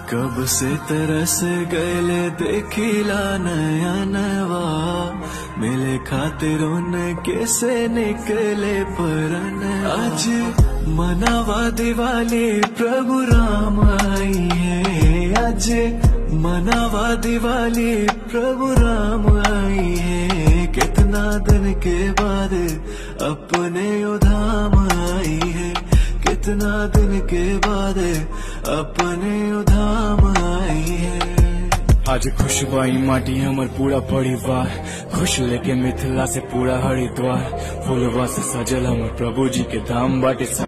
कब से तरस गले देखिला नया नवा मिले खातिर उनके से निकले परन आज मनावा दिवाली प्रभु राम आई है आज मनावा दिवाली प्रभु राम आई है कितना दिन के बाद अपने उधाम आई है कितना दिन के बाद अपने उधाम आई है आज खुश बाई माटी हमर पूरा परिवार खुश लेके मिथिला से पूरा हरिद्वार फूलवा से सजल हमर प्रभु जी के धाम बाटे